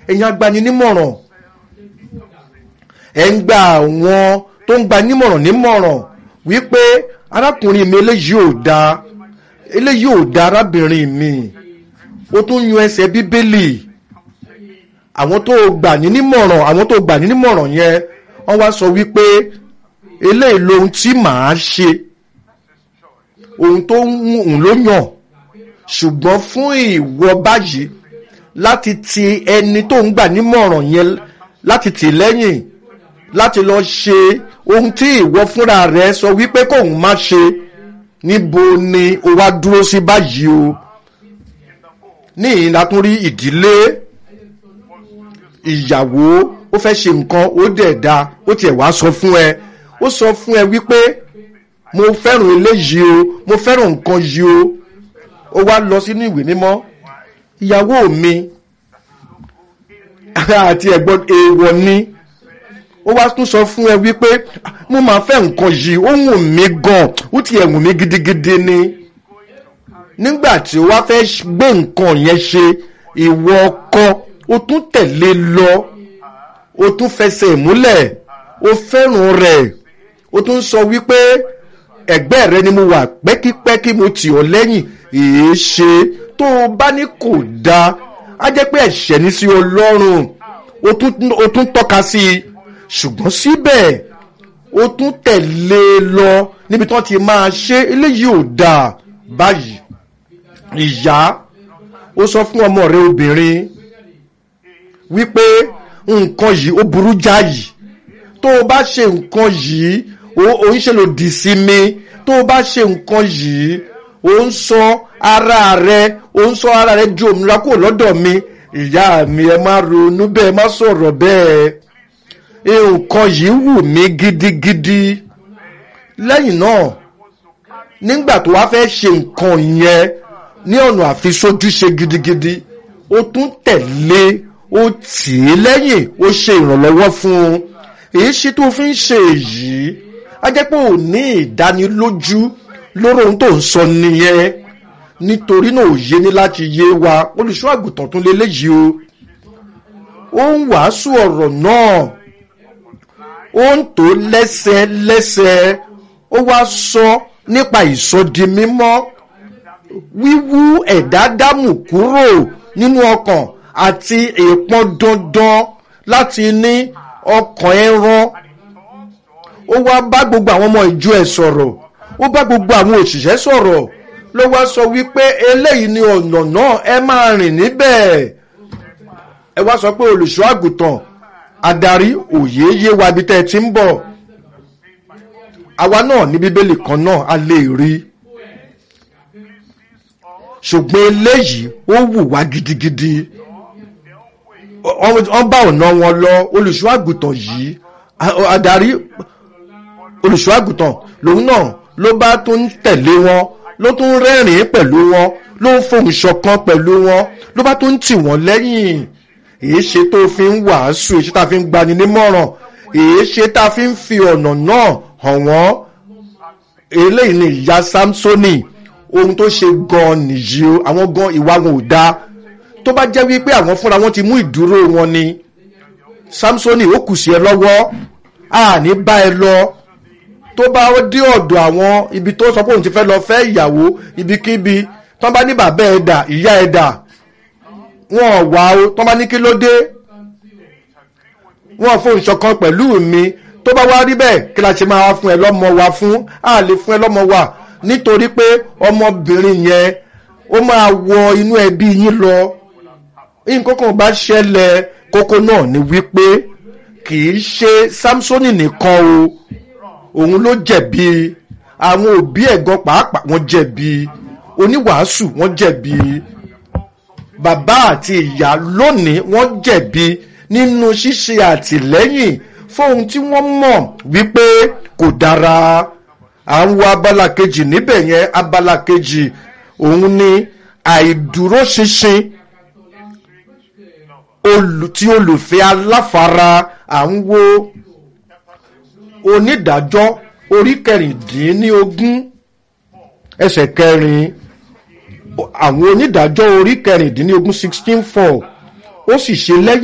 ẹ̀yin agbaninímọ̀ràn ẹ̀ ń gba àwọn tó ń gba nímọ̀ràn nímọ̀ràn wípé arákùnrin mi eléyìí ò dáa eléyìí ò dáa arábìnrin mi ó tún yan ẹsẹ̀ bíbélì àwọn tó gbà ní nímọ̀ràn àwọn tó gbà ní nímọ̀ràn yẹn wọ́n wá sọ wípé eléyìí lohun tí màá ṣe ohun tó ń òun ló yàn ṣùgbọ́n fún ìwọ báyìí láti ti ẹni tó ń gbà nímọ̀ràn yẹn láti tì lẹ́yìn láti lọ ṣe ohun tí ìwọ fúnra rẹ sọ wípé kóun má ṣe níbo ni o wá dúró sí báyìí o ní ìlà tún rí ìdílé ìyàwó ó fẹ́ ṣe nǹkan ó dẹ̀ da ó tiẹ̀ wá sọ fún ẹ ó sọ fún ẹ wípé mo fẹ́ràn eléyìí o mo fẹ́ràn nǹkan yìí o ó wá lọ sínú ìwé mímọ́ ìyàwó mi àti ẹ̀gbọ́n èèwọ̀ ni ó wá tún sọ fún ẹ wípé mo máa fẹ́ nǹkan yìí ó wù mí gan ó ti ẹ̀ wù mí gidigidi ni nígbà tí ó wá fẹ́ gbé nǹkan yẹn ṣe ìwọ ọkọ ó tún tẹ̀lé lọ ó tún fẹsẹ̀ múlẹ̀ ó fẹ́ràn rẹ̀ ó tún sọ wípé ẹ̀gbẹ́ rẹ ni mo wà pẹ́kípẹ́kí mo tì ọ́ lẹ́yìn èé ṣe tó o bá ní kò dáa á jẹ́ pé ẹ̀ṣẹ̀ ní sí ọlọ́run ó tún tọ́ka sí i ṣùgbọ́n síbẹ̀ ó tún tẹ̀lé e lọ níbi tí wọ́n ti máa ṣe eléyìí ò dáa báyìí ìyá ó sọ fún ọmọ rẹ obìnrin wípé nǹkan yìí ó burú jáyì tó o bá ṣe nǹkan yìí ó ń ṣe lòdì sí mi tó o bá ṣe nǹkan yìí ó ń sọ ara rẹ ó ń sọ ara rẹ ju òmìnira kúrò lọ́dọ̀ mi ìyá mi ẹ má ronú bẹ́ẹ̀ má sọ̀rọ̀ bẹ́ẹ̀ nǹkan yìí wù mí gidigidi lẹ́yìn náà nígbà tó wá fẹ́ ṣe nǹkan yẹn ní ọ̀nà àfisójúṣe gidigidi ó tún tẹ̀lé ó tì í lẹ́yìn ó ṣe ìrànlọ́wọ́ fún un èyí ṣe tó fi ń ṣe èyí á jẹ́ pé ò ní ìdánilójú lórí ohun tó ń sọ nìyẹn nítorí náà ò yé ní láti yé wa olùṣọ́ àgùntàn tún lélẹ́yìí o ó ń wàásù ọ̀rọ̀ náà ó ń tó lẹ́sẹ̀lẹ́sẹ̀ ó wá sọ nípa ìsọdi mímọ́ wíwú ẹ̀dá dámù kúrò nínú ọkàn àti ìpọn dandan láti ní ọkàn ẹran ó wá bá gbogbo àwọn ọmọ ìjọ ẹ̀ sọ̀rọ̀ ó bá gbogbo àwọn òṣìṣẹ́ sọ̀rọ̀ ló wá sọ wípé eléyìí ni ọ̀nà náà ẹ máa rìn níbẹ̀ ẹ wá sọ pé olùṣọ́ àgùntàn adarí òye yé wa ibi tẹ́ ẹ ti ń bọ̀ àwa náà ní bíbélì kan náà a lè rí ṣùgbọ́n eléyìí ó wù wá gidigidi wọ́n bá ọ̀nà wọn lọ olùṣọ́ àgùntàn yìí adarí olùṣọ́ àgùntàn lòun náà ló bá tún tẹ̀lé wọn ló tún rẹ́rìn-ín pẹ̀lú wọn ló ń fohùn ṣọ̀kan pẹ̀lú wọn ló bá tún tì wọ́n lẹ́yìn èé ṣe tó fi ń wàásù èé ṣe tá a fi ń gbani nímọ̀ràn èé ṣe tá a fi ń fi ọ̀nà náà hàn wọ́n eléyìí ni ìyá samsoni ohun tó ṣe gan nìyí o àwọn gan ìwà wọn ò dáa tó bá jẹ́ wípé àwọn fúnra wọn ti mú ìdúró wọn ni samsoni ó kù sí ẹ lọ́wọ́ àní bá ẹ lọ tó bá dé ọ̀dọ̀ àwọn ibi tó sọ pé òun ti fẹ́ lọ fẹ́ ìyàwó ibikíbi tó bá ní bàbá ẹ̀ dà ìyá ẹ̀ dà wọn wà ó tó bá ní kí ló dé wọn fóun ṣọ̀kan pẹ̀lú mi tó bá wá rí bẹ́ẹ̀ kí la ṣe máa fún ẹ lọ́mọ wa fún a lè fún ẹ lọ́mọ wa nítorí pé ọmọbìnrin yẹn ó máa wọ inú ẹbí yín lọ nǹkan kan bá ṣẹlẹ̀ kókó náà ni wípé kì í ṣe samsoni nìkan o òun ló jẹ̀bi àwọn òbí ẹ̀gàn pàápàá wọ́n jẹ̀bi oníwàásù wọ́n jẹ̀bi bàbá àti ìyá lónìí wọ́n jẹ̀bi nínú ṣíṣe àtìlẹ́yìn fóun tí wọ́n mọ̀ wípé kò dára à ń wo abala kejì níbẹ̀ yẹn abala kejì òun ni àìdúróṣinṣin tí olùfẹ́ aláfara à ń wo onídàájọ́ orí kẹrìndínlógún ẹsẹ̀ kẹrin àwọn onídàájọ́ orí kẹrìndínlógún sixteen four ó sì ṣe lẹ́yìn.